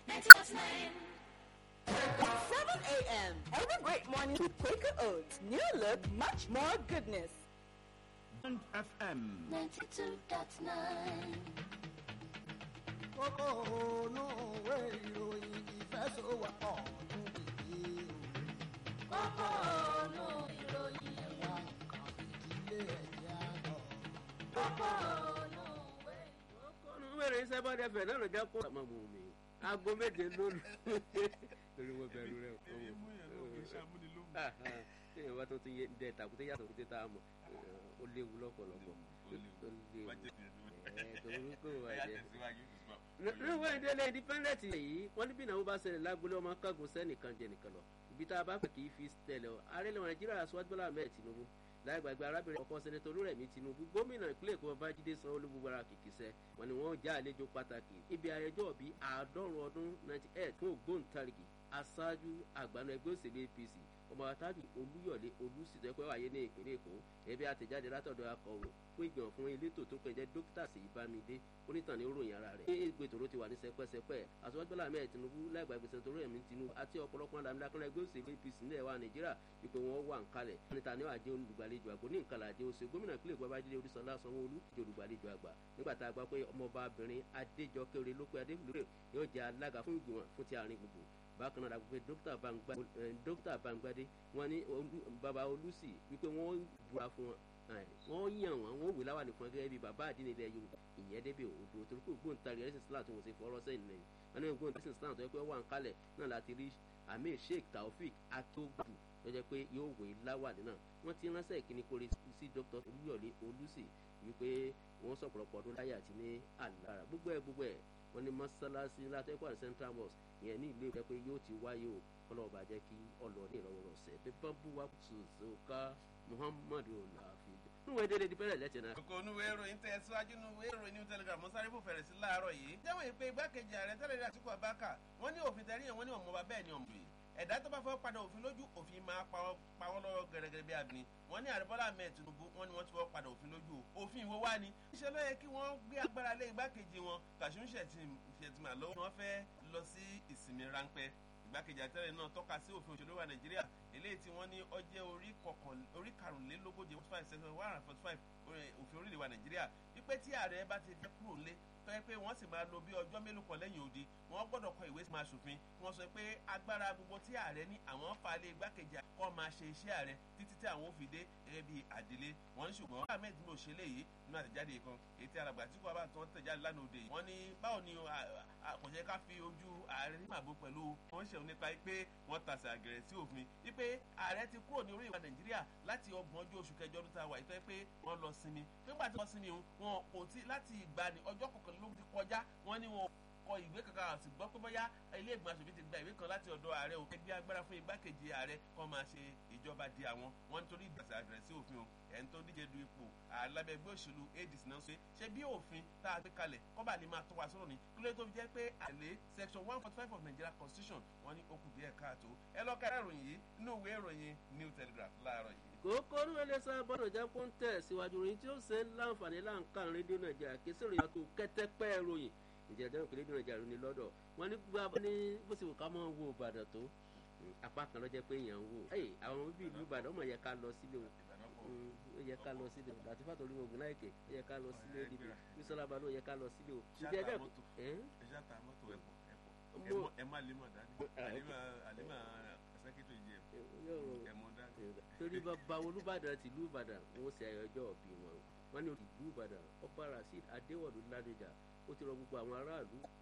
7 a.m. Every great morning with Quaker Oats. New look, much more goodness. Bond FM. kókó ònú òwe ìròyìn ìfẹsọ̀wọ́pọ̀ ọdún nìyí o. kókó ònú ìròyìn ẹ̀wà nǹkan ìdílé ẹ̀jẹ̀ àná. kókó ònú òwe. olùwẹ̀rẹ̀ iṣẹ́ bá dẹ̀ fẹ̀ náà ló jẹ́ kó àmọ́ mú mi aago méje lólu lórí wọn bẹ̀rù rẹ̀ kọ́ èmi mú yẹn lóògùn iṣẹ́ amúnilóhùn. ṣé ìwà tó ti yẹ dẹ tàkúté yàtọ̀ kúté tá a mọ̀ ó léwu lọ́pọ̀lọpọ̀ Ó léwu, ó léwu. Má jẹ́ kí n dúró. ẹ̀ torí kò wá Ẹ̀yà jẹ́ tẹ̀síwájú, Usman. níwọ̀n ìdílé independent yìí wọ́n ní bí ìnáwó bá ṣẹlẹ̀ lágbolé ọmọ kágun sẹ́nìkan jẹ nìkan lọ ibi tá a bá fẹ́ kì í fi tẹ̀lé ọ ààrẹ ilẹ̀ nàìjíríà aṣọ́jú bọ́lá ahmed tinubu láì gbàgbé arábìnrin ọkọ sẹ́nẹ́tọ̀ olúrẹ̀mí tinubu gómìnà ìpínlẹ̀ èkó babájídé sanwó-olú gbogbo ara kìkìsẹ́ wọn ni wọ́n já àlejò pàtàkì ibi ayẹjọ́ bíi àádọ́rùn ọdún ninety eight fún ògbóǹtarìgì aṣáájú àgbàna ẹgbẹ́ òṣèlú apc ọmọ àtàjù olúyọ̀lé olùsìtọ́ ẹ̀kọ́ wáyé ní ìpínlẹ̀ èkó ẹbí àtẹ̀jáde látọ̀dọ̀ akọ̀wé fún ìgbìmọ̀ fún elétò tó pẹ̀jẹ́ dókítà Ṣèyí Bámidé onítàn ní ròyìn ara rẹ̀. ní ègbè tòró ti wà ní sẹpẹ́sẹpẹ́ aṣọ́jú Bọ́lá Ahmed Tinubu láìgbàgbé sẹ́ńtò Rẹ̀mí Tinubu àti ọ̀pọ̀lọpọ̀ àdàmúdákọ́lá ẹgbẹ́ òṣèlú APC nílẹ̀ wa Nàìjíríà ipò wọn wà ń kalẹ̀. níta ní àjẹ́ olùgbàlejò àgbò ní nǹkan làjẹ́ oṣù gómìnà ìpínlẹ̀ Èkó Babájídé Olúṣọlá Sanwó-Olú jẹ́ olùgbàlejò àgbà nígbà tá a gbọ́ pé ọmọbabìnrin Adéjọkẹ́ Orelópé Adébúlé yóò jẹ́ alága fún ìgbìmọ̀ fún ti àárín gbùngbùn bákan náà dàgbé dókítà Bangba dókítà Bangbadé wọn ní baba Olùsì wípé wọn búra fún wọn wọ́n yàn wọ́n wọ́n wé láwà nìkan gẹ́gẹ́ bí bàbá àdínní ilẹ̀ yorùbá ìyẹn débi òdo torí pé ògbóǹtarì ẹ̀sìn islam tó wọ́n ṣe fọ́rọ́ sẹ́yìn lẹ́yìn wọn ní ògbóǹtarì ẹ̀sìn islam tó yẹ pé wọ́n wà ń kalẹ̀ náà láti rí amir sheikh taofik akiogbù tó jẹ́ pé yóò wé láwà nínà wọ́n ti ránṣẹ́ ìkíní kórè sí dr olúyọ̀lé olùsì wípé wọ́n sọ̀pọ̀lọpọ̀ ọdún láyé àti ní àlára gbogbo ẹ̀ gbogbo ẹ̀ wọ́n ní mọ́sálásí látẹ́kọ̀ọ́ àti central mosque ìyẹn ní ìlú ìfẹ́ pé yóò ti wáyé o kọ́lọ́ọ̀bà jẹ́ kí ọlọ́ọ̀ni ìrọ̀wọ́rọ̀sẹ̀ pé bábú wa tùzọ́ká muhammadu ọ̀làfi nínú èdè lè di bẹ́rẹ̀ lẹ́tẹ̀ náà. kókó onúwé ìròyìn tẹ̀ síwájú nínú ìwé ìròyìn new telegraph mo sáré fò fẹ̀rẹ̀ sí láàárọ̀ yìí. jẹ́wọ́n ìpè igbákejì ààrẹ tẹ́lẹ̀ rí àtìkú abáka wọ́n ní òfin tẹ̀rí yẹn wọ́n ní ọmọọba bẹ́ẹ̀ ni ọmọ yìí ẹ̀dá tó bá fẹ́ padà òfin lójú òfin máa pa wọ́n lọ́wọ́ gẹ́gẹ́ bí abìnrin wọ́n ní ààrẹ bọ́lá ahmed tinubu wọ́n ní wọ́n ti fẹ́ padà òfin lójú òfin ìwọ wá ni. níṣẹ́ ló yẹ kí wọ́n gbé agbára lé igbákejì wọn kàṣún ṣètìmá lọ́wọ́ wọ́n fẹ́ lọ sí ìsinmi ráńpẹ́ ìgbákejì àtẹ̀rẹ̀ náà tọ́ka sí òfin òṣèlú wa nàìjíríà eléyìí tí wọ́n ní ọjẹ́ orí karùnlélógóje forty five section one hundred forty five òfin orílẹ̀ wa nàìjíríà wípé tí ààrẹ bá ti fẹ́ kúrò lé tọ́yẹ pé wọ́n sì máa lo bí ọjọ́ mélòó kan lẹ́yìn odi wọ́n gbọ́dọ̀ kọ ìwé máa ṣòfin wọ́n sọ pé agbára gbogbo tí ààrẹ ní àwọn falẹ̀ igbákejì kọ́ máa ṣe iṣẹ́ ààrẹ títí tí àwọn ò fi dé gẹ́gẹ́ bí àdílé wọ́n ní ṣùgbọ́n ahmed ní òṣèlè yìí nínú àtẹ̀jáde kan èyí tí alàgbà tí kò bá tán tẹ̀jáde lánàá òde yìí wọ́n ní báwo ni kò jẹ́ ká fi ojú ààrẹ ní màbó pẹ̀lú wọ́n ṣẹ̀wọ̀n nípa pé wọ́n tasẹ̀ àgẹ̀rẹ̀ sí òfin wípé ààrẹ ti kúrò ní orí ìwà nàìjíríà láti ọgbọ̀n ọjọ́ oṣù kẹjọ ọdún tá a wà ìtọ́ pé wọ́n lọ sinmi nígbà tí wọ́n sinmi wọn kò tí láti ìgbà ní ọjọ́ kọkànlélógún ti kọjá wọ́n ní wọn kọ ìwé kankan àti gbọ́ pé bóyá ilé ìgbìmọ̀ aṣòfin ti gba ìwé kan láti ọ̀dọ̀ ààrẹ òkè gbé agbára fún igbákejì ààrẹ kọ́ máa ṣe ìjọba di àwọn wọn nítorí ìgbàsẹ̀ àgbẹ̀rẹ̀ sí òfin o ẹni tó díje du ipò alábẹ́gbẹ́ òṣèlú adis náà ṣe ṣe bí òfin tá a gbé kalẹ̀ kọ́ba lè máa tó wa sọ̀rọ̀ ni kí ló tó fi jẹ́ pé àlè section one forty five of Nigeria constitution wọ́n ní ó kù díẹ̀ káàtó ẹ lọ ká ìròyìn yìí nínú ìwé ìròyìn New Telegraph láàárọ̀ yìí. kókó ní wọlé sábà bọ́dọ̀ jẹ́ kó ń tẹ̀ síwájú ròyìn tí ó ṣe ń láǹfààní láǹkà rédíò nàìjíríà kí sí ròyìn àtò kẹ́tẹ́pẹ́ ròyìn ìjẹ́ ìdáhùn kí rédíò nàìjíríà rò ní lọ́dọ̀ wọn ní gbogbo ní bó sì wù ká máa wo ìbàdàn tó apá kan ló jẹ́ pé èèyàn ń wò àwọn bíbí ìlú ìbàdàn ọmọ yẹ ká lọ sílé o ó yẹ ká lọ sílé o àti fàtó orí ogun láìkè ó yẹ ká lọ sílé níbi bísọ́lá balùwẹ̀ ó yẹ ká lọ sílé o. ẹ ṣáà ta mọ́tò ẹ̀pọ̀ ẹ̀pọ̀ ẹ má lè mọ̀ dání àlímà sẹ́kítọ̀ ìjẹ́ ẹ̀mọ́ dání. torí bàbá olùbàdàn ti ìlú ìbàdàn wọn ṣe àyọjọ́ òbí wọn wọn ní ìlú ìbàdàn ọba rasheed adéwọ̀lú ládọjà ó ti rọ gbogbo àwọn aráàlú